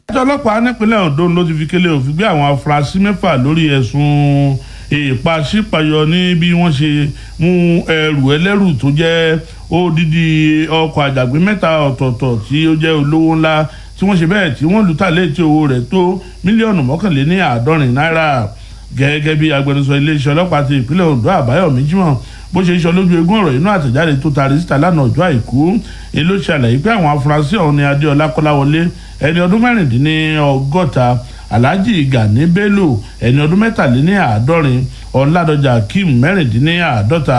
ìjọ ọlọ́pàá nípínlẹ̀ Ondo ló ti fi kélé òfin gbé àwọn afurasí mẹ́fà lórí ẹ̀sùn ìpàṣípàyọ ní bí wọ́n ṣe mú ẹrù ẹlẹ́rù tó jẹ́ odidi ọkọ̀ àjàgbé mẹ́ta ọ̀tọ̀ọ̀tọ̀ tí ó jẹ́ olówó ńlá tí wọ́n ṣe bẹ́ẹ̀ tí wọ́n lù tà létí owó rẹ̀ tó mílíọ̀nù mọ́kànléní àádọ́rin náírà gẹ́gẹ́ bí agbẹnusọ iléeṣẹ́ ọlọ́pàá ti ìpínlẹ̀ Ondo Àbáyọ̀mí Jímọ̀ bó ṣe sọ lójú egún ọ̀rọ̀ inú àtẹ̀jáde tó taari síta lánàá ọjọ́ àìkú ni ló ṣàlàyé pé àwọn afurasí ọ̀hún ni Adéọlá Kọ́láwọlé ẹni ọdún mẹ́rìndínlọ́gọ́ta Alhaji Gani Bello ẹni ọdún mẹ́tàléníàádọ́rin Ọládọjà Akeem mẹ́rìndínláàádọ́ta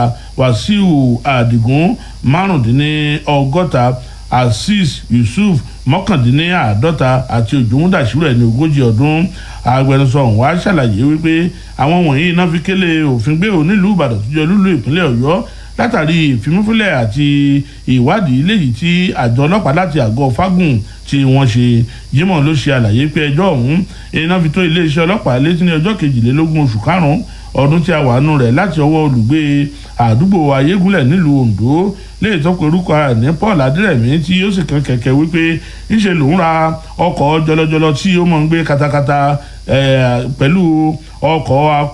Wàsíù Àdìgún márùndínlọ́gọ́ta Azeez Yusuf mọ́kàndínláàádọ́ta àti Òjòmúdàṣírò ẹni ogójì ọdún agbẹnusọ ọ̀hún wá ṣàlàyé wípé àwọn wọ̀nyí iná fi kélé òfin gbé ò nílùú Ìbàdàn tó jẹ́ lúlú ìpínlẹ̀ Ọ̀yọ́ látàrí ìfimúfilẹ̀ àti ìwádìí léyìí tí àjọ ọlọ́pàá láti àgọ́ fágùn tí wọ́n ṣe Jímọ̀ ló ṣe àlàyé pé ẹjọ́ ọ̀hún iná fi tó iléeṣẹ́ ọlọ́pàá létí ní ọjọ́ kejìlélógún oṣù karùn-ún ọdún tí a wà nù rẹ̀ láti ọwọ́ olùgbé àdúgbò ayégúnlẹ̀ nílùú Ondo léyìí tó pe orúkọ rẹ̀ ní Paul Adérẹ̀mí tí ó sì kan kẹ̀kẹ́ wípé ńṣe lòún ra ọkọ̀ jọlọjọlọ tí ó mọ̀ ń gbé katakata pẹ̀lú ọkọ̀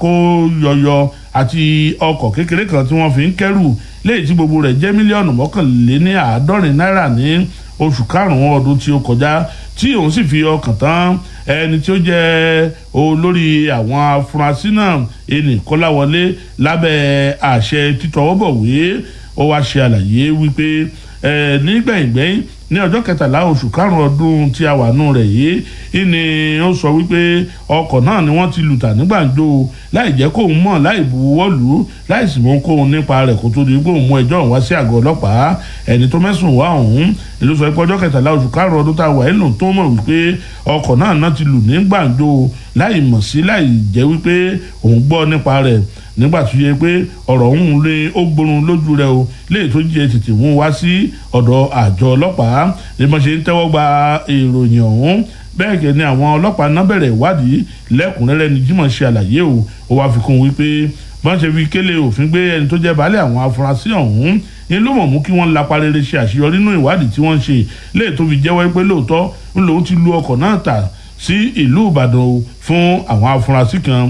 akóyọyọ àti ọkọ̀ kékeré kan tí wọ́n fi ń kẹ́rù léyìí tí gbogbo rẹ̀ jẹ́ mílíọ̀nù mọ́kànléní àádọ́rin náírà ní oṣù karùn-ún ọdún tí ó kọjá tí òun sì fi ọkàn tán ẹni tí ó jẹ́ olórí àwọn afurasí náà ẹnì kọ́láwọlé lábẹ́ àṣẹ títọwọ́bọ̀wé ó wá ṣe àlàyé wípé nígbẹ̀yìngbẹ̀yìn ní ọjọ́ kẹtàlá oṣù karùn-ún ọdún tí a wà nù rẹ̀ yìí ni ó sọ wípé ọkọ̀ náà ni wọ́n ti lù tà ní gbàǹjo láì jẹ́ kóun mọ̀ láì buwọ́ lù ú láì sì mú kóun nípa rẹ̀ kó tó di pé òun mú ẹjọ́ òun wá sí àgọ́ ọlọ́pàá ẹni tó mẹ́sùn wá òun ló sọ pé ọjọ́ kẹtàlá oṣù karùn-ún ọdún tá a wà ẹ́ lòun tó mọ̀ wípé ọkọ̀ náà náà ti lù ní gbàǹjo láì mọ̀ sí láì jẹ́ wípé òun gbọ́ nípa rẹ̀ nígbà tó yẹ pé ọ̀rọ̀ ọ̀hún lé ó gbórun lójú rẹ̀ o léyìí tó jẹ́ tètè mú wá sí ọ̀dọ̀ àjọ ọlọ́pàá ní bọ́n ṣe ń tẹ́wọ́ gba ìròyìn ọ̀hún bẹ́ẹ̀ gẹ́ ni àwọn ọlọ́pàá náà bẹ̀rẹ̀ ìwádìí lẹ́kùnrẹ́rẹ́ ni Jímọ̀ ṣe àlàyé o ó wá fi kún wípé bọ́n ṣe fi kélé òfin gbé ẹni tó jẹ́ baálé àwọn afurasí ọ̀hún ni ló mọ̀ mú kí wọ́n lapa rere ṣe àṣeyọrí nínú ìwádìí tí wọ́n ṣe léyìí tó fi jẹ́wọ́ pé lóòótọ́ ń lòun ti lu ọkọ̀ náà tà sí ìlú Ìbàdàn fún àwọn afurasí kan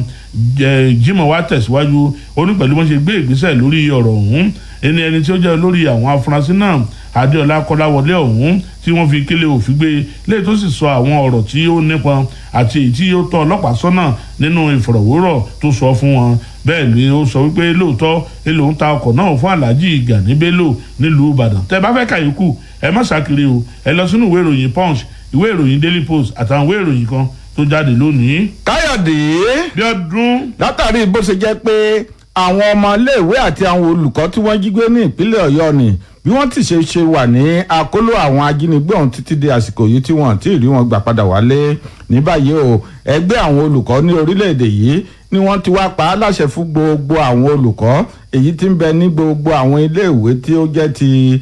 Jímọ̀ wá tẹ̀síwájú ó ní pẹ̀lú wọ́n ṣe gbé ìgbésẹ̀ lórí ọ̀rọ̀ ọ̀hún ẹni ẹni tí ó jẹ́ olórí àwọn afurasí náà Adéọlá Kọ́láwọlé ọ̀hún tí wọ́n fi kélé òfin gbé léyìí tó sì sọ àwọn ọ̀rọ̀ tí ó nípọn àti èyí tí ó tọ́ ọlọ́pàá sọ́nà nínú ìfọ̀rọ̀wérọ̀ tó sọ fún wọn bẹ́ẹ̀ ni ó sọ wípé lóòótọ́ èlò ń ta ọkọ̀ náà fún Alhaji Gani Bello nílùú Ìbàdàn tẹ́ bá fẹ́ kàyékù ẹ má ṣàkiri o ẹ lọ sínú ìwé ìròyìn Punch ìwé ìròyìn Daily Post àtàwọn ìwé ìròyìn kan tó jáde lónìí. káyọ̀dé bí ọdún. látàrí bó ṣe jẹ́ pé àwọn ọmọ iléèwé àti àwọn olùkọ́ tí wọ́n jí gbé ní ìpínlẹ̀ ọ̀yọ́ ni bí wọ́n ti ṣe ṣe wà ní àkóló àwọn ajínigbé ọ̀hún títí di àsìkò yìí tí wọ́n ti rí wọn gbà padà wálé ní báyìí o ẹgbẹ́ àwọn olùkọ́ ní orílẹ̀-èdè yìí ni wọ́n ti wá pa á láṣẹ fún gbogbo àwọn olùkọ́ èyí tí ń bẹ ní gbogbo àwọn iléèwé tí ó jẹ́ ti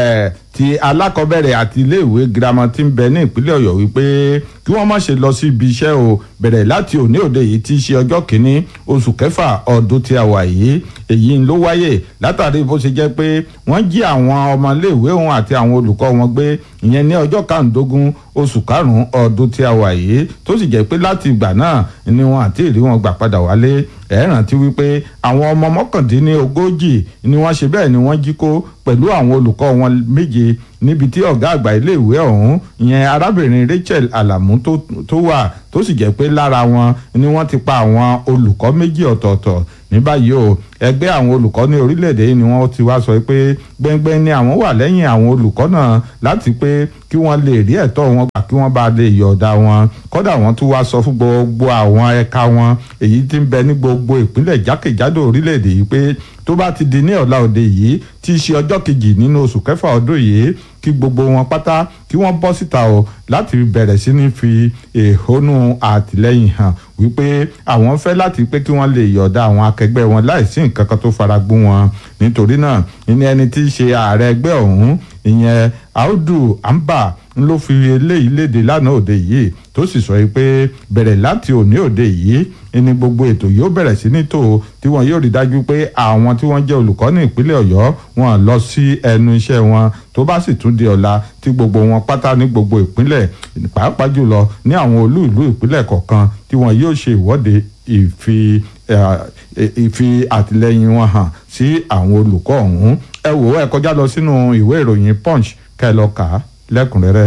ti alákọ̀ọ́bẹ̀rẹ̀ àti iléèwé girama tí ń bẹ ní ìpínlẹ̀ ọ̀yọ́ wípé kí wọ́n má ṣe lọ sí ibi iṣẹ́ o bẹ̀rẹ̀ láti òní òde yìí tí í ṣe ọjọ́ kìíní oṣù kẹfà ọdún tí a wà yìí èyí ló wáyè látàrí bó ṣe jẹ́ pé wọ́n jí àwọn ọmọléèwé òun àti àwọn olùkọ́ wọn gbé ìyẹn ní ọjọ́ kàndógún oṣù karùn-ún ọdún tí a wà yìí tó sì jẹ́ pé láti ìgbà náà ni wọn àti ìrí wọn gbà padà wálé ẹ rántí wípé àwọn ọmọ mọ́kàndínlógójì ni wọ́n ṣe bẹ́ẹ̀ ni wọ́n jí kó pẹ̀lú àwọn olùkọ́ wọn méje níbi tí ọ̀gá àgbà iléèwé ọ̀hún ìyẹn arábìnrin Rachel Alamu tó wà tó sì jẹ́ pé lára wọn ni wọ́n ti pa àwọn olùkọ́ méjì ọ̀tọ̀ọ̀tọ̀ ní báyìí o ẹgbẹ́ àwọn olùkọ́ ní orílẹ̀-èdè yìí ni wọ́n ti wá sọ pé gbẹ́ngbẹ́ng ni àwọn wà lẹ́yìn àwọn olùkọ́ náà láti pé kí wọ́n lè rí ẹ̀tọ́ wọn gbà kí wọ́n bá lè yọ̀ọ̀dà wọn kódà wọ́n tún wá sọ fún gbogbo àwọn ẹ̀ka wọn èyí tí ń bẹ ní gbogbo ìpínlẹ̀ jákèjádò orílẹ̀-èdè yìí pé tó bá ti di ní ọ̀la òde yìí tí í ṣe ọjọ́ kejì nínú oṣù kẹfà ọdún yìí kí gbogbo wọn pátá kí wọ́n bọ́ síta o láti bẹ̀rẹ̀ sí ní fi èhónú àtìlẹ́yìn hàn wípé àwọn fẹ́ láti pé kí wọ́n lè yọ̀ọ̀dà àwọn akẹgbẹ́ wọn láìsí nǹkan kan tó fara gbó wọn nítorí náà ní ẹni tí í ṣe ààrẹ ẹgbẹ́ ọ̀hún ìyẹn Audu Amba ń ló fi eléyìí léde lánàá òde yìí tó sì sọ pé bẹ̀rẹ̀ láti òní òde yìí ni gbogbo ètò yóò bẹ̀rẹ̀ sí ní tò tí wọn yóò rí dájú pé àwọn tí wọ́n jẹ́ olùkọ́ ní ìpínlẹ̀ ọ̀yọ́ wọn lọ sí ẹnu iṣẹ́ wọn tó bá sì tún di ọ̀la tí gbogbo wọn pátá ní gbogbo ìpínlẹ̀ pàápàá jùlọ ní àwọn olú ìlú ìpínlẹ̀ kọ̀ọ̀kan tí wọn yóò ṣe ìwọ́de ìfi ìfi àtìlẹ́yìn wọn hàn sí àwọn olùkọ́ ọ̀hún ẹ wò ó ẹ kọjá lọ sínú ìwé ìròyìn punch kẹ́ ẹ lọ kà á lẹ́kùnrẹ́rẹ́.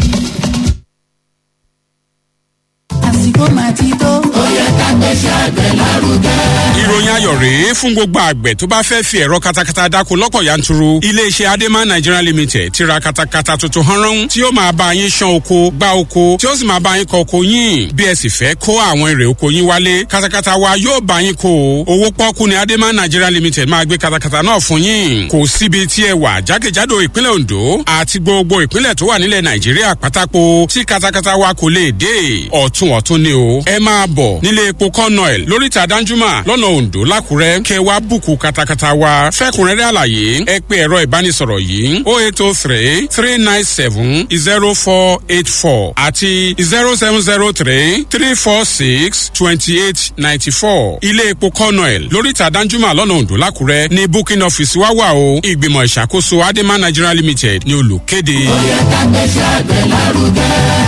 àsìkò máa ti tó. ó yẹ ká gbéṣẹ́ àgbẹ̀ lárugẹ. ìròyìn ayọ̀ rèé fún gbogbo àgbẹ̀ tó bá fẹ́ fi ẹ̀rọ katakata dáko lọ́pọ̀ yanturu iléeṣẹ́ adema nigeria limited ti ra katakata tuntun hanran tí yóò máa bá yín ṣan oko gbá oko tí ó sì máa bá yín kọ oko yín bí ẹ sì fẹ́ kó àwọn èrè oko yín wálé katakata wa yóò bá yín kó o owó pọ́kú ni adema nigeria limited máa gbé katakata náà fún yín kò síbi tí ẹ wà jákèjádò ìpínlẹ̀ ondo àti gbogbo ìpínlẹ̀ tó wà nílẹ̀ nàìjíríà pátákó tí katakata wa kò lè dé ọ̀tún ọ̀tún ni o ẹ máa bọ̀ nílé epo kọ́nọ̀ẹ̀l lóríta danjuma lọ́nà ondo lákùrẹ́ kẹ wá bùkù katakata wa fẹ́kùnrẹ́rẹ́ àlàyé ẹ pé ẹ̀rọ ìbánisọ̀rọ̀ yìí o eight o three three nine seven zero four eight four àti zero seven zero three three four six twenty eight ninety four ilé epo kọ́nọ̀ẹ̀l lóríta danjuma lọ́nà ondo lákùrẹ́ ní booking office wá wà o ìgbìmọ̀ ìṣàkóso adema nigeria limited ní olùkéde. ó yẹ ká gbéṣẹ́ àgbẹ̀ lárugẹ.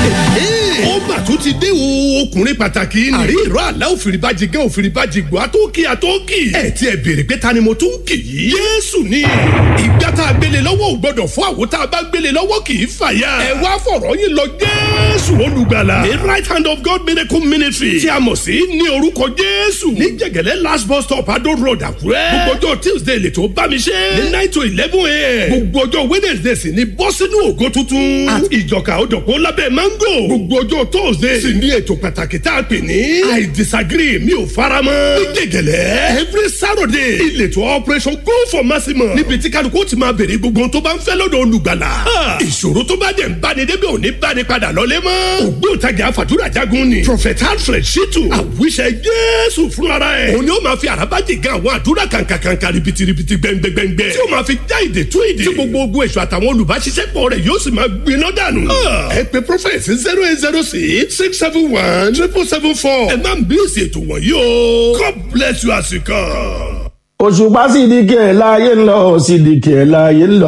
ó mà tún ti dé o ọkùnrin pàtàkì ni. àrí ìró àlá òfìrìbàjì gẹ́ òfìrìbàjì gbọ́ àtọ́kì àtọ́kì. ẹ ti ẹ béèrè pé ta ni mo tún kì í. yéésù ni ìgbà tá a gbélé lọ́wọ́ ò gbọ́dọ̀ fún àwo tá a bá gbélé lọ́wọ́ kì í fàyà. ẹ wá fọ̀rọ̀ yín lọ jésù olùgbàlà. the right hand of God miracle ministry tí a mọ̀ sí ní orúkọ jésù. ní jẹ̀gẹ̀lẹ́ last bus stop adó road àkúrẹ́. gbogbo ọjọ́ tuesday lè tó bá mi ṣe. ní nine to eleven a.m. gbogbo ọjọ́ wednesday sì ni bọ́ sínú ògo tuntun. àti ìjọka òdòpó lábẹ́ mango. gbogbo ọjọ́ thursday sì ní ètò pàtàkì tá a pè ní. i disagree mi ò fara mọ́. ní gẹ̀gẹ̀lẹ́ every saturday ìletò operation go for maximum. níbi tí kálukú ti máa béèrè gbogbo tó bá ń fẹ́ lọ́dọ̀ olùgbàlà. ìṣòro tó bá dẹ̀ ń báni débi ò ní báni padà lọ́lé mọ́. ògbóǹtagì àfàdúrà jagun ni. prophet alfred shitu àwíṣẹ jésù fúnra ẹ̀. òun ni ó máa fi àràbájì gan àwọn àdúrà kàǹkàǹkà ribitiribi gbẹngbẹngbẹ. tí ó máa fi já ìdè tú ìdè. tí gbogbo ogun èso àtàwọn olùbáṣiṣẹ́pọ̀ rẹ̀ yóò sì máa gbiná dànù. ẹ pe prophet zero eight zero six six seven one triple seven four. ẹ máa ń bí èsì ètò wọ̀nyí o. God bless you as you come. òṣùpá sídìkì ẹ̀ láàyè ń lọ sídìkì ẹ̀ láàyè ń lọ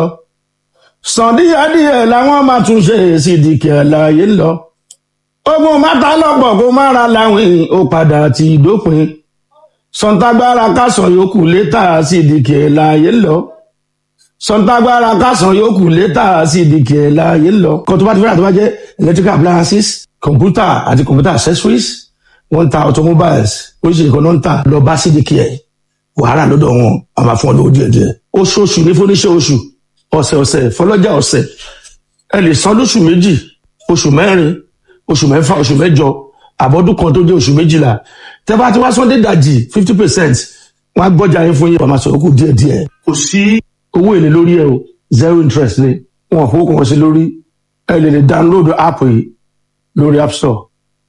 sàn díẹ̀díẹ̀ làwọn máa tún ṣe sídìkì ẹ̀ láàyè ń lọ ogun mátà lọ́pọ̀ kó má ra láwìn ó padà ti dópin sọ̀ǹtàgbára kásán yòókù létà sídìkì ẹ̀ láàyè ń lọ sọ̀ǹtàgbára kásán yòókù létà sídìkì ẹ̀ láàyè ń lọ kó tó bá ti fẹ́ràn tó bá jẹ́ electrical appliances computer àti computer accessories wọ́n ń ta automobiles oríṣiríṣi kan náà ń tà lọ bá sídìkì ẹ̀ wàhálà lọ́dọ̀ wọn a máa fún ọ lówó díẹ̀ díẹ̀ oṣooṣù ní fúnníṣẹ́ oṣù ọ̀sẹ̀ ọ̀sẹ̀ fọlọ́jà ọ̀sẹ̀ ẹ lè san lóṣù méjì oṣù mẹ́rin oṣù mẹ́fà oṣù mẹ́jọ àbọ̀dún kan tó jẹ́ oṣù méjìlá tẹ́ bá ti wá sọ́ndé dàjì fifty percent wọ́n á gbọ́jà yín fún yín wọ́n máa sọ̀rọ̀ kù díẹ̀ díẹ̀ kò sí owó èlé lórí ẹ o zero interest ni wọn ò fowó kan sí lórí ẹ lè lè download app yìí lórí app store.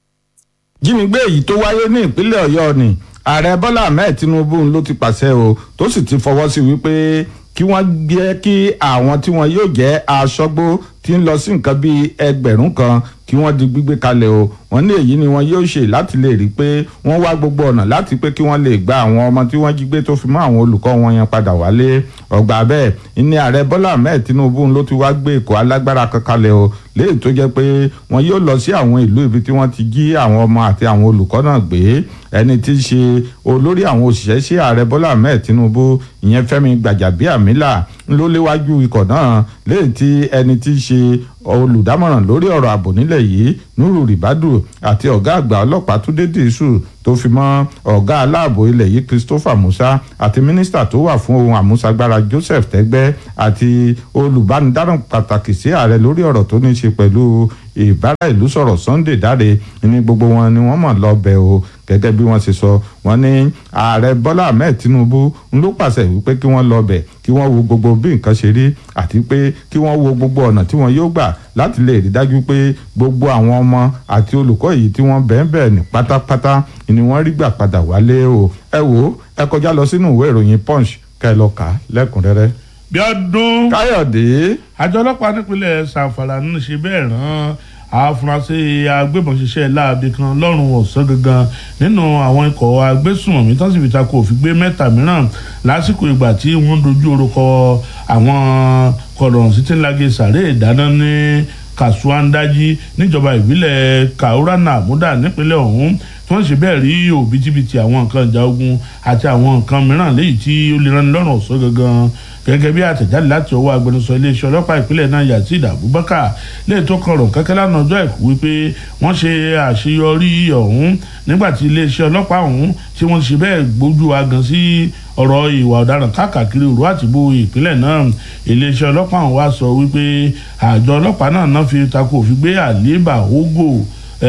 jínigbé èyí tó wáyé ní ìpínlẹ̀ ọ̀yọ́ ni ààrẹ bọ́lá ahmed tinubu ló ti pàṣẹ o tó sì ti fọwọ́ sí wípé kí wọ́n gbé kí àwọn tí wọ́n yóò jẹ́ aṣọ́gbó tí ń lọ sí nǹkan bíi ẹgbẹ̀rún kan kí wọ́n di gbígbé kalẹ̀ o wọ́n ní èyí ni wọ́n yóò ṣe láti lè rí i pé wọ́n wá gbogbo ọ̀nà láti pé kí wọ́n lè gba àwọn ọmọ tí wọ́n jí gbé tó fi mọ́ àwọn olùkọ́ wọn yẹn padà wálé ọgbà bẹ́ẹ̀ ní ààrẹ bọ́lá ahmed tinubu ló ti wá gbé èkó alágbára kan kalẹ̀ o léyìí tó jẹ́ pé wọ́n yóò lọ sí àwọn ìlú ibi tí wọ́n ti jí àwọn ọmọ àti àwọn olùkọ́ náà gbé ẹni tí í ṣe olórí àwọn òṣìṣẹ́ sí ààrẹ bọ́lá ahmed tinubu ìyẹn fẹ́mi gbàjàbíàmílà ló léwájú ikọ̀ náà léyìí tí ẹni tí í ṣe olùdámọ̀ràn lórí ọ̀rọ̀ ààbò nílẹ̀ yìí nuru ribadu àti ọ̀gá àgbà ọlọ́pàá túndé dìísù tó fi mọ́ ọ̀gá aláàbò ilẹ̀ yìí christopher musa àti mínísítà tó wà fún ohun àmúṣagbára joseph tẹ́gbẹ́ àti olùbánidáràn pàtàkì sí ààrẹ lórí ọ̀rọ̀ tó ní í ṣe pẹ̀lú ìbára ìlú sọ̀rọ̀ sunday dáre ní gbogbo wọn ni wọ́n mọ̀ lọ bẹ̀ o gẹ́gẹ́ bí wọ́n ṣe sọ wọ́n ní ààrẹ bọ́lá ahmed tinubu ń ló pàṣẹ wípé kí wọ́n lọ bẹ̀ kí wọ́n wo gbogbo bí nǹkan ṣe rí àti pé kí wọ́n wo gbogbo ọ̀nà tí wọ́n yóò gbà láti lè rí dájú pé gbogbo àwọn ọmọ àti olùkọ́ yìí tí wọ́n bẹ́ẹ̀ bẹ́ẹ̀ ní pátápátá ni wọ́n rí gbà padà wálé o ẹ wò ó ẹ kọjá lọ sínú ìwé ìròyìn punch kẹ́ ẹ lọ kà á lẹ́kùnrẹ́rẹ́. bí ọdún káyọ̀dé àjọ ọlọ́pàá nípínlẹ̀ sanfara ń ṣe bẹ́ẹ̀ rán àfúrásì agbébọn ṣiṣẹ́ láabi kan lọ́rùn ọ̀sán gangan nínú àwọn ikọ̀ agbésùnmọ̀mí tó sì fi ta kò fi gbé mẹ́ta mìíràn lásìkò ìgbà tí wọ́n dojú orúkọ àwọn kọ̀rọ̀n sí tí ń lage sàré ìdáná ní kasuandaji níjọba ìbílẹ̀ kaurana àmúdà nípínlẹ̀ ọ̀hún tí wọ́n ṣe bẹ́ẹ̀ rí òbítíbitì àwọn nǹkan ìjà ogun àti àwọn nǹkan mìíràn léyìí tí ó lè rán ni lọ́rùn ọ̀sán gangan gẹ́gẹ́ bí àtẹ̀jáde láti ọwọ́ agbẹnusọ iléeṣẹ́ ọlọ́pàá ìpínlẹ̀ náà yazid abubakar lẹ́yìn tó kan rọ̀ kẹ́kẹ́ lánàá ọjọ́ àìkú wípé wọ́n ṣe àṣeyọrí ọ̀hún nígbà tí iléeṣẹ́ ọlọ́pàá ọ̀hún tí wọ́n ṣe bẹ́ẹ̀ gbójú agan sí ọ̀rọ̀ ìwà ọ̀daràn káàkiri òru àtìbó ìpínlẹ̀ náà iléeṣẹ́ ọlọ́pàá ọ̀hún wá sọ wípé àjọ ọlọ́pàá náà náà fi takò òfin gbé àlébà ogo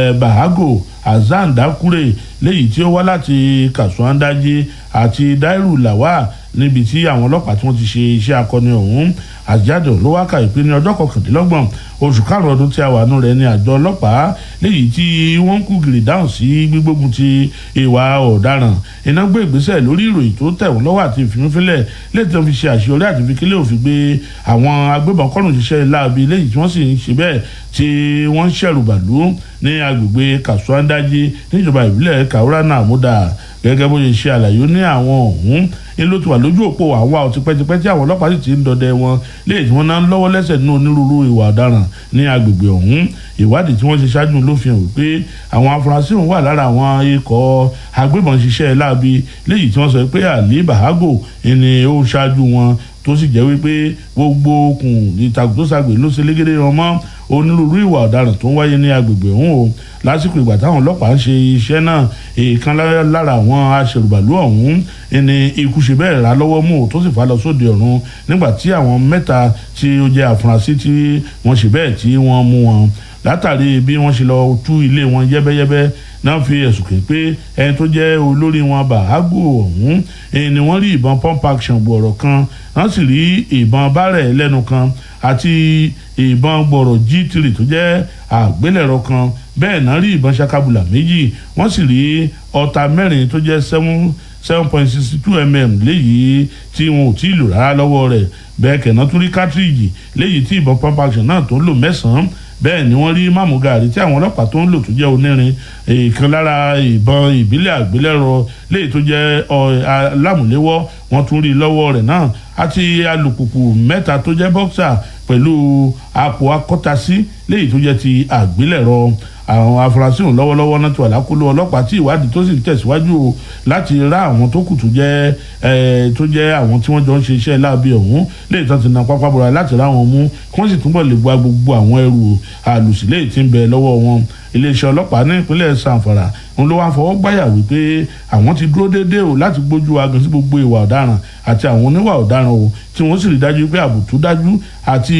bahago azan dakure léyìí tí ó wá láti kasuandaji àti dairu lawal níbi tí àwọn ọlọ́pàá tí wọ́n ti ṣe iṣẹ́ akọni ọ̀hún àjáde ló wá kà ìpín ní ọjọ́ kọkàndínlọ́gbọ̀n oṣù karùn-ún ọdún tí a wà nù rẹ̀ ní àjọ ọlọ́pàá léyìí tí wọ́n ń kú gìrì dáhùn sí gbígbógun ti ìwà ọ̀daràn iná gbé ìgbésẹ̀ lórí ìròyìn tó tẹ̀ wọ́n lọ́wọ́ àti ìfimúfilẹ̀ léyìí tí wọ́n fi ṣe àṣeyọrí àti fi kílẹ̀ òfin gbé àwọn agbébọn kọ́nù ṣiṣẹ́ láabi léyìí tí wọ́n sì ń ṣe bẹ́ẹ̀ tí wọ́n ń ṣẹ̀rù bàlú ní agbègbè kasuandaji níjọba ìbílẹ̀ kaurana àmúdà gẹ́gẹ́ bó ṣe ṣe àlàyé ní àwọn ọ̀hún ní ló ti wà lójú òpó àwọn àwọn tipẹ́tipẹ́ tí àwọn ọlọ́pàá sì ti ń dọdẹ wọn léyìí tí wọ́n náà ń lọ́wọ́ lẹ́sẹ̀ nínú onírúurú ìwà ọ̀daràn ní agbègbè ọ̀hún ìwádìí tí wọ́n ṣe ṣáájú ló fi hàn wípé àwọn afurasí ọ̀hún wà lára àwọn ikọ̀ agbébọn ṣiṣẹ́ láabi léyìí tí wọ́n sọ pé àlè bàhágò ni ó ṣáájú wọn tó sì jẹ́ wípé gbogbo okùn ìtàkùn tó ṣàgbé ló ṣe légede wọn mọ́ onírúurú ìwà ọ̀daràn tó ń wáyé ní agbègbè ọ̀hún o lásìkò ìgbà táwọn ọlọ́pàá ń ṣe iṣẹ́ náà èèkan lára àwọn aṣèrùbàlù ọ̀hún ni ikú ṣe bẹ́ẹ̀ rà lọ́wọ́ mú tó sì fà lọ sóde ọ̀run nígbà tí àwọn mẹ́ta tí ó jẹ́ àfúrásì tí wọ́n ṣe bẹ́ẹ̀ tí wọ́n mú wọn látàrí bí wọ́n ṣe lọ tú ilé wọn yẹ́bẹ́yẹ́bẹ́ náà fi ẹ̀sùn kè pé ẹni tó jẹ́ olórí wọn bàágò ọ̀hún ni wọ́n rí ìbọn pump action gbọ̀rọ̀ kan wọ́n sì rí ìbọn bárẹ̀ lẹ́nu kan àti ìbọn gbọ̀rọ̀ g3 tó jẹ́ àgbélẹ̀rọ kan bẹ́ẹ̀ náà rí ìbọn ṣakabula méjì wọ́n sì rí ọta mẹ́rin tó jẹ́ seven seven point sixty two mm léyìí tí wọn ò tí ì lò rárá lọ́wọ́ rẹ̀ bẹ́ẹ̀ kẹ̀nà tún rí cartridge léyìí tí ìbọn pump action náà tó ń lò mẹ́sàn-án bẹ́ẹ̀ ni wọ́n rí máàmù gàrí tí àwọn ọlọ́pàá tó ń lò tó jẹ́ onírin ìkan lára ìbọn ìbílẹ̀ àgbélẹ̀rọ léyìí tó jẹ́ alámùléwọ́ wọ́n tún rí lọ́wọ́ rẹ̀ náà àti alùpùpù mẹ́ta tó jẹ́ bọ́ksà pẹ̀lú àpò akọ́tasí léyìí tó jẹ́ ti àgbélẹ̀rọ àwọn afurasí ọ̀hún lọ́wọ́lọ́wọ́ náà ti wà lákòlò ọlọ́pàá tí ìwádìí tó sì ń tẹ̀síwájú o láti rá àwọn tó kù tó jẹ́ tó jẹ́ àwọn tí wọ́n jọ ń ṣe iṣẹ́ láabi ọ̀hún léyìí tó ti na pápá bọ̀rọ̀ láti rá wọn mú kí wọ́n sì túbọ̀ lè gba gbogbo àwọn ẹrù àlùsí léyìí tí ń bẹ lọ́wọ́ wọn iléeṣẹ́ ọlọ́pàá ní ìpínlẹ̀ sanfara ń ló wá fọwọ́ gbáyà wípé àwọn ti dúró déédéé o láti gbójú agan sí gbogbo ìwà ọ̀daràn àti àwọn oníwà ọ̀daràn o tí wọ́n sì rí dájú pé ààbò tó dájú àti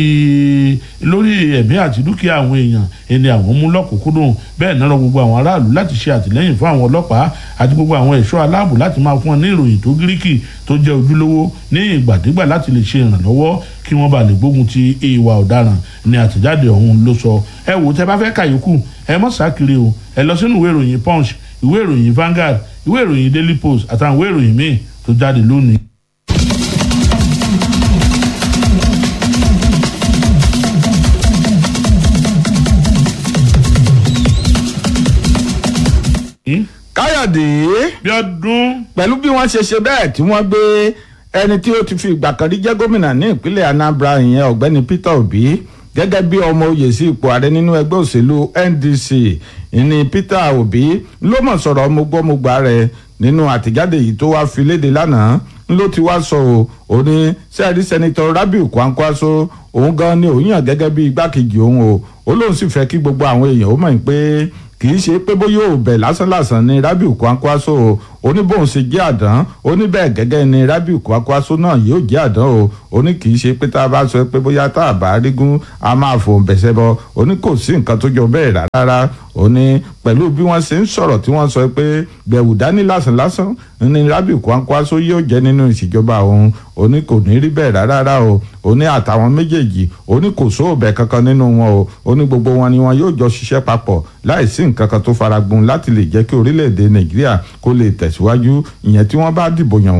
lórí ẹ̀mí àti dúkìá àwọn èèyàn ẹni àwọn mú lọ́kùnkúndùn bẹ́ẹ̀ náà rọ gbogbo àwọn aráàlú láti ṣe àtìlẹ́yìn fún àwọn ọlọ́pàá àti gbogbo àwọn ẹ̀ṣọ́ aláàbò láti máa fún wọn ní ìròyìn tó gíríkì tó jẹ́ ojúlówó ní ìgbàdégbà láti lè ṣe ìrànlọ́wọ́ kí wọ́n bá lè gbógun ti ìwà ọ̀daràn ní àtẹ̀jáde ọ̀hún ló sọ ẹ wò tẹ bá fẹ́ kàyókù ẹ mọ̀ sákiri o ẹ lọ sínú ìwé ìròyìn punch ìwé ìròyìn Vanguard ìwé ìròyìn Daily Post àtàwọn ìwé ìròyìn míì tó jáde lónìí. káyọ̀dé bí ọdún pẹ̀lú bí wọ́n ṣe ṣe bẹ́ẹ̀ tí wọ́n gbé ẹni tí ó ti fi ìgbà kan rí jẹ́ gómìnà ní ìpínlẹ̀ Anambra ìyẹn ọ̀gbẹ́ni Peter Obi gẹ́gẹ́ bí ọmọ oyè sí ipò ààrẹ nínú ẹgbẹ́ òṣèlú NDC ìní Peter Obi ló mọ̀ sọ̀rọ̀ ọmọgbọ́mọgbà rẹ̀ nínú àtẹ̀jáde yìí tó wá fi léde lánàá ló ti wá sọ ọ́ ò ní sẹ́ẹ̀rí sẹ́nitọ́ Rabiu Kwankwaso òun gan ni òun yàn gẹ́gẹ́ bí igbákejì òun o ó lóun sì fẹ́ kí gbogbo àwọn èèyàn ó mọ̀ pé kì í ṣe pé bóyá ò bẹ̀ lásánlàsàn ni Rabiu Kwankwaso o ó ní bóun ṣe jẹ́ àdán ó ní bẹ́ẹ̀ gẹ́gẹ́ ni Rabiu Kwankwaso náà yóò jẹ́ àdán o ó ní kì í ṣe pé tá a bá sọ pé bóyá tá a bá rígún a máa fòun bẹ̀sẹ̀ bọ ó ní kò sí nǹkan tó jọ bẹ́ẹ̀ rárá ó ní pẹ̀lú bí wọ́n ṣe ń sọ̀rọ̀ tí wọ́n sọ pé gbẹ̀wù dání lásánlásán ní Rabiu Kwankwaso yóò jẹ́ nínú ìṣèjọba òun ó ní kò ní rí bẹ́ẹ̀ rárá o ó ní àtàwọn méjèèjì ó ní kò sóòbẹ̀ kankan nínú wọn o ó ní gbogbo wọn ni wọn yóò jọ ṣiṣẹ́ papọ̀ láìsí nǹkan kan tó faragun láti lè jẹ́ kí orílẹ̀-èdè Nàìjíríà kó lè tẹ̀síwájú ìyẹn tí wọ́n bá dìbò yàn wọ́n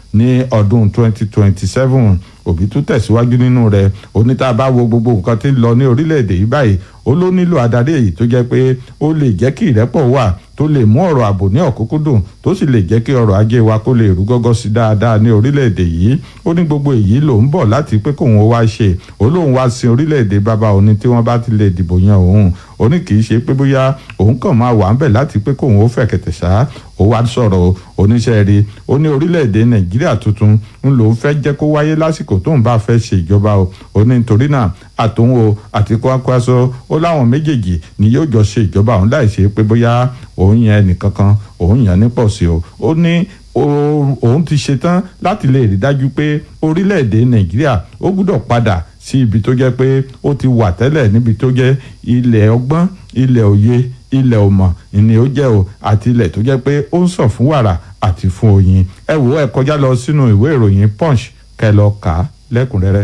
ní ọdún 2027 òbí tún tẹ̀síwájú nínú rẹ̀ oníta bá wo gbogbo nǹkan tí ń lọ ní orílẹ̀-èdè yìí báyìí ó ló nílò adarí èyí tó jẹ́ pé ó lè jẹ́ kí ìrẹ́pọ̀ wà tó lè mú ọ̀rọ̀ ààbò ní ọ̀kúnkúndùn tó sì lè jẹ́ kí ọrọ̀ ajé wa kó lè rú gọ́gọ́ sí dáadáa ní orílẹ̀-èdè yìí ó ní gbogbo èyí ló ń bọ̀ láti pé kóun ó wá ṣe ó lóun wá sin orílẹ̀-èdè bàbá òní tí wọ́n bá ti lè dìbò yan òun ó ní kì í ṣe pé bóyá òun kàn máa wà ń bẹ̀ láti pé kóun ó fẹ̀kẹ̀tẹ̀ ṣá ó wá sọ̀rọ̀ oníṣẹ́ rí ó ní orílẹ̀-èdè nàìjíríà tuntun ń lòun fẹ́ jẹ́ kó wáyé lásìkò tóun bá fẹ́ ṣe ìjọba o ó ní nítorí náà àtòun o àti Kwankwaso ó láwọn méjèèjì ni yóò jọ ṣe ìjọba òun láì ṣe pé bóyá òun yan ẹnìkankan òun yan nípò sí o ó ní òun ti ṣetán láti lè rí dájú pé orílẹ̀-èdè nàìjíríà ó gbúdọ̀ padà sí ibi tó jẹ́ pé ó ti wà tẹ́lẹ̀ níbi tó jẹ́ ilẹ̀ ọgbọ́n ilẹ̀ òye ilẹ̀ ọmọ ìní ó jẹ́ o àti ilẹ̀ tó jẹ́ pé ó ń sàn fún wàrà àti fún oyin ẹ wò ẹ kọjá lọ sínú ìwé ìròyìn punch kẹ́ lọ kà á lẹ́kùnrẹ́rẹ́.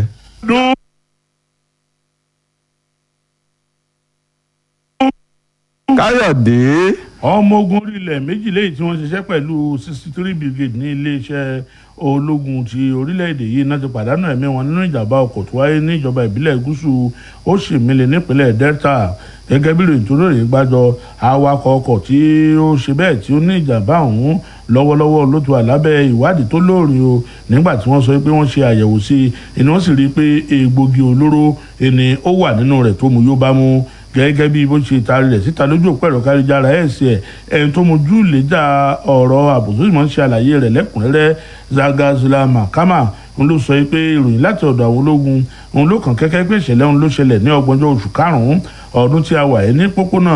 káyọ̀dé. ọmọ ogun orílẹ̀ méjì lẹ́yìn tí wọ́n ṣiṣẹ́ pẹ̀lú sixty three brigade ní iléeṣẹ́ ológun ti orílẹ̀-èdè yìí náà ti pàdánù ẹ̀mí wọn nínú ìjàmbá ọkọ̀ tó wáyé ní ìjọba ìbílẹ̀ gúúsù Òṣìmìlì nípínlẹ̀ Delta gẹ́gẹ́ bí ìròyìn tó lóye gbájọ awakọ̀ ọkọ̀ tí ó ṣe bẹ́ẹ̀ tí ó ní ìjàmbá ọ̀hún lọ́wọ́lọ́wọ́ ló ti wà lábẹ́ ìwádìí tó lóòrìn o nígbà tí wọ́n sọ pé wọ́n ṣe àyẹ̀wò sí i ni wọ́n sì rí i pé egbògi olóró ẹni ó wà nínú rẹ̀ tó mú yóò bá mú gẹ́gẹ́ bí bó ṣe taari rẹ̀ síta lójú òpó ẹ̀rọ káríjára ẹ̀ sí ẹ̀ ẹni tó mojú lẹ́jà ọ̀rọ̀ àbùsùn ìmọ̀ ń ṣe àlàyé rẹ̀ lẹ́kùnrẹ́rẹ́ Zagazula Mahama ń ló sọ pé ìròyìn láti ọ̀dọ̀ àwọn ológun òun ló kàn kẹ́kẹ́ pé ìṣẹ̀lẹ̀ òun ló ṣẹlẹ̀ ní ọgbọ̀njọ́ oṣù karùn-ún ọdún tí a wà yìí ní pópónà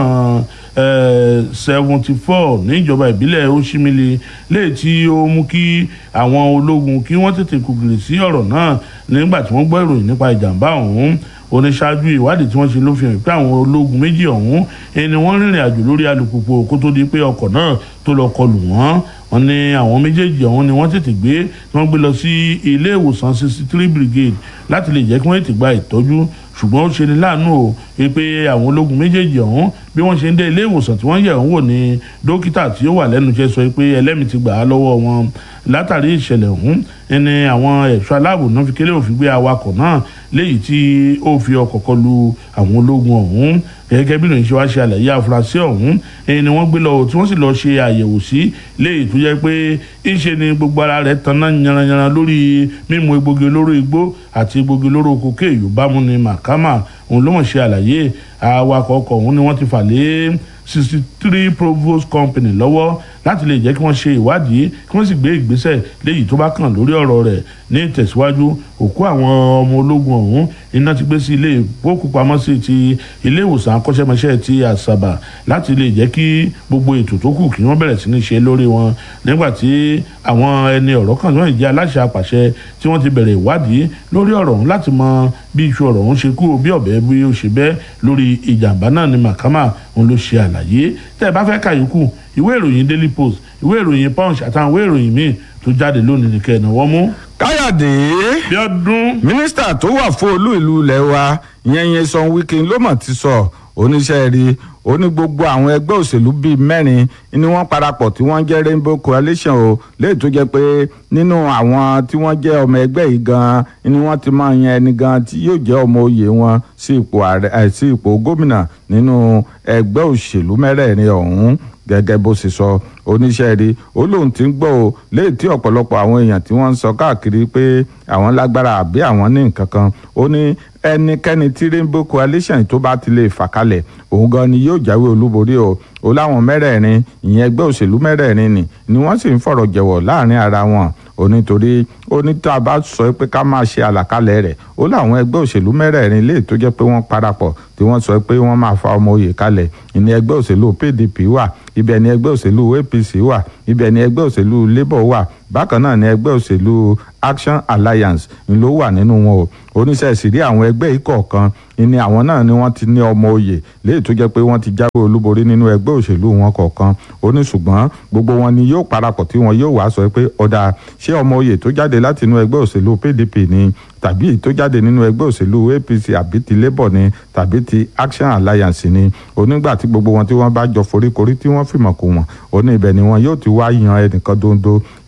seventy four níjọba ìbílẹ̀ Òṣìmìlì léyìí tí ó mú kí àwọn ológun kí wọ́n tètè kùgìrì sí ọ̀rọ̀ náà nígbà tí wọ́n gbọ́ ìròyìn nípa ìjàmbá ọ̀hún oníṣáájú ìwádìí tí wọ́n ṣe ló fi hàn pé àwọn ológun méjì ọ̀hún ẹni wọ́n rìnrìn àjò lórí alùpùpù kó tó di pé ọkọ̀ náà tó lọ kọlù wọ́n wọ́n ní àwọn méjèèjì ọ̀hún ni wọ́n tètè gbé tí wọ́n gbé lọ sí ilé ìwòsàn sixty three brigade láti lè jẹ́ kí wọ́n tètè gba ìtọ́jú ṣùgbọ́n ó ṣe ní láàánú o pé àwọn ológun méjèèjì ọ̀hún bí wọ́n ṣe ń dé ilé ìwòsàn tí wọ́n yẹ̀ ń wò ní dókítà tí ó wà lẹ́nu iṣẹ́ sọ pé ẹlẹ́mìí ti gbà á lọ́wọ́ wọn látàrí ìṣẹ̀lẹ̀ ọ̀hún ẹni àwọn ẹ̀ṣọ́ aláàbò náà fi kélé òfin gbé awakọ̀ náà léyìí tí ó fi ọkọ̀ kọlu àwọn ológun ọ̀hún gẹ́gẹ́ bí ìròyìn ṣe wá ṣe àlàyé àfúrásì ọ̀hún ẹni wọ́n gbé lọ tí wọ́n sì lọ ṣe àyẹ̀wò sí léyìí tó jẹ́ pé ìṣe ni gbogbo ara rẹ̀ tanná yanranyanran lórí mímu egbògi olóró igbó àti egbògi olóró kòkè yorùbámu ni màkàmà òun ló mọ̀ ṣe àlàyé awakọ̀ ọkọ̀ ọ̀hún ni wọ́n ti fà lé sixty three provost company lọ́wọ́ láti lè jẹ́ kí wọ́n ṣe ìwádìí kí wọ́n sì gbé ìgbésẹ̀ léyìí tó bá kàn lórí ọ̀rọ̀ rẹ̀ ní ìtẹ̀síwájú òkú àwọn ọmọ ológun ọ̀hún iná ti gbé sí ilé ìfowópamọ́sí ti ilé ìwòsàn akọ́ṣẹ́mọṣẹ́ ti àṣàbà láti lè jẹ́ kí gbogbo ètò tó kù kí wọ́n bẹ̀rẹ̀ sí ní ṣe lórí wọn nígbà tí àwọn ẹni ọ̀rọ̀ kan náà jẹ́ aláṣẹ àpàṣẹ tí wọ́n ti bẹ̀rẹ̀ ìwádìí lórí ọ̀rọ̀ ọ̀hún láti mọ bí iṣu ọ̀rọ̀ ọ̀hún ṣe kú bí ọ̀bẹ bí ó ṣe bẹ́ lórí ìjàmbá náà ni màkàmà òun ló ṣe àlàyé tẹ́ ẹ bá fẹ́ kàyókù ìwé ìròyìn daily post ìwé ìròyìn punch àtàwọn ìwé ìròyìn míì tó jáde lónìí nìkẹ́ ẹ̀ náà wọ́n mú. káyọ̀dé bí ọdún mínísítà tó wà fún olú ìlú ilẹ̀ wa ìyẹn Nyesom Wike ló mọ̀ ti sọ oníṣẹ́ rí ó ní gbogbo àwọn ẹgbẹ́ òṣèlú bíi mẹ́rin ni wọ́n parapọ̀ tí wọ́n jẹ́ Rainbow Coalition o léyìí tó jẹ́ pé nínú àwọn tí wọ́n jẹ́ ọmọ ẹgbẹ́ yìí gan ni wọ́n ti máa yan ẹni gan tí yóò jẹ́ ọmọ oyè wọn sí ipò ààrẹ sí ipò gómìnà nínú ẹgbẹ́ òṣèlú mẹ́rẹ̀ẹ̀rin ọ̀hún gẹ́gẹ́ bó ṣe sọ oníṣẹ́ rí ó lóun ti ń gbọ́ o léyìí tí ọ̀pọ̀lọpọ̀ àwọn èèyàn tí wọ́n ń sọ káàkiri pé àwọn lágbára àbí àwọn ní nǹkan kan ó ní ẹnikẹ́ni tí Rainbow Coalition tó bá ti lè fà kalẹ̀ òun gan ni yóò jáwé olúborí o ó láwọn mẹ́rẹ̀ẹ̀rin ìyẹn ẹgbẹ́ òṣèlú mẹ́rẹ̀ẹ̀rin ni ni wọ́n sì ń fọ̀rọ̀ jẹ̀wọ̀ láàrin ara wọn ó nítorí ó ní tá a bá sọ pé ká máa ṣe àlàkalẹ̀ rẹ̀ ó láwọn ẹgbẹ́ òṣèlú mẹ́rẹ̀ẹ̀rin lè tó jẹ́ pé wọ́n parapọ̀ tí wọ́n sọ pé wọ́n máa fa ọmọ oyè kalẹ̀ ìní ẹgbẹ́ òṣèlú PDP wà ibẹ̀ ni ẹgbẹ́ òṣèlú APC wà ibẹ̀ ni ẹgbẹ́ òṣèlú Labour wà bákan náà ni ẹgbẹ́ òṣèlú Action Alliance ń ló wà nínú wọn o oníṣẹ́ ìsìrí àwọn ẹgbẹ́ yìí kọ̀ọ̀kan ni àwọn náà ni wọ́n ti ní ọmọ oyè léyìí tó jẹ́ pé wọ́n ti jáwé olúborí nínú ẹgbẹ́ òṣèlú wọn kọ̀ọ̀kan ó ní ṣùgbọ́n gbogbo wọn ni yóò parapọ̀ tí wọn yóò wá sọ pé ọ̀dà ṣé ọmọ oyè tó jáde láti inú ẹgbẹ́ òṣèlú PDP ni tàbí èyí tó jáde nínú ẹgbẹ́ òṣèlú APC àbí ti Labour ni tàbí ti Action Alliance ni onígbà tí gbogbo wọn tí wọ́n bá jọ foríkorí tí wọ́n fìmọ̀ kò wọ́n ó ní ibẹ̀ ni wọn yóò ti wá yan ẹnìkan dondo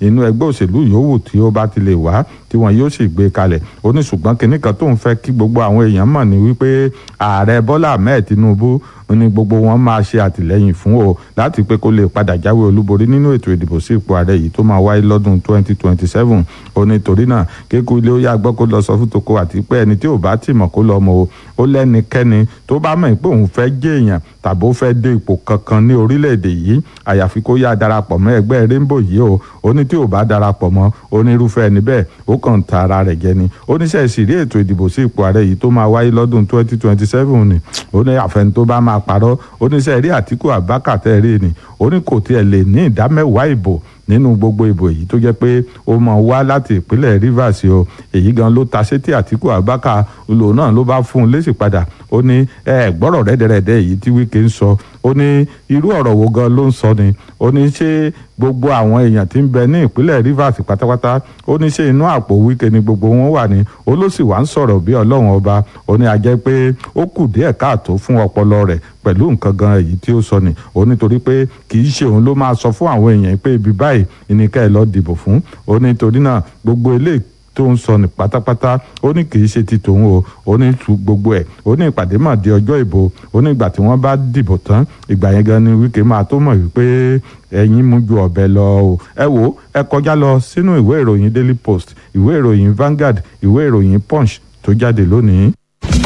inú ẹgbẹ́ òṣèlú yòówù tí ó bá ti lè wá tí wọn yóò sì gbé kalẹ̀ ó ní ṣùgbọ́n kinní kan tó ń fẹ́ kí gbogbo àwọn èèyàn mọ̀ ní wípé ààrẹ bọ́lá ahmed tinubu ní gbogbo wọn máa ṣe àtìlẹ́yìn fún o láti pé kó lè padà jáwé olúborí nínú ètò ìdìbò sí ipò ààrẹ yìí tó máa wáyé lọ́dún 2027 ó ní torí náà kéku ilé ó yá gbọ́ kó lọ sọ fún toko àti pé ẹni tí ò bá tì mọ̀ kó lọ mọ̀ o ó lẹ́nikẹ́ni tó bá mọ̀ pé òun fẹ́ jẹ́ èèyàn tàbí ó fẹ́ dé ipò kankan ní orílẹ̀-èdè yìí àyàfi kó yá darapọ̀ mọ́ ẹgbẹ́ rainbow yìí o ó ní tí ò bá darapọ̀ mọ́ onírúfẹ́ ẹni bẹ́ẹ̀ ó kàn ta ara rẹ̀ jẹ ni oníṣẹ́ ìṣìrí ètò ìdìbò sí ipò ààrẹ yìí tó máa wáyé lọ́dún 2027 ni ó ní àfẹn tó bá máa parọ́ oníṣẹ́ rí àtìkù àbákà tẹ́ rí ni ó ní kò tiẹ̀ lè ní ìdá mẹ́wàá ìbò nínú gbogbo ìbò èyí tó jẹ́ pé ó mọ̀ wá láti ìpínlẹ̀ rivers o èyí gan ló ta sétí àtìkù àbákà lò náà ló bá fún un lésì padà ó ní ẹ gbọ́rọ̀ rẹ́dẹ̀rẹ́dẹ́ èyí tí wíkẹ́ ń sọ ó ní irú ọ̀rọ̀ wo gan ló ń sọ ni ó ní ṣé gbogbo àwọn èèyàn tí ń bẹ ní ìpínlẹ̀ rivers pátápátá ó ní ṣé inú àpò wíkẹ́ ni gbogbo wọn wà ní ó ló sì wá ń sọ̀rọ̀ bí ọlọ́run ọba ó ní a jẹ́ pé ó kù díẹ̀ káàtó fún ọpọlọ rẹ̀ pẹ̀lú nǹkan gan èyí tí ó sọ ni ó nítorí pé kì í ṣe òun ló máa sọ fún àwọn èèyàn pé ibi báyìí ìníkà ẹ̀ lọ́ọ́ dìbò fún ó nítorí náà gbogbo eléyìí tó ń sọ ní pátápátá ó ní kì í ṣe ti tòun o ó ní tu gbogbo ẹ̀ ó ní ìpàdé mà di ọjọ́ ìbò ó ní ìgbà tí wọ́n bá dìbò tán ìgbà yẹn gan ni wíkẹ́ máa tó mọ̀ wípé ẹ̀yin mú ju ọ̀bẹ lọ o ẹ wo ẹ kọjá lọ sínú ìwé ìròyìn daily post ìwé ìròyìn Vanguard ìwé ìròyìn punch tó jáde lónìí.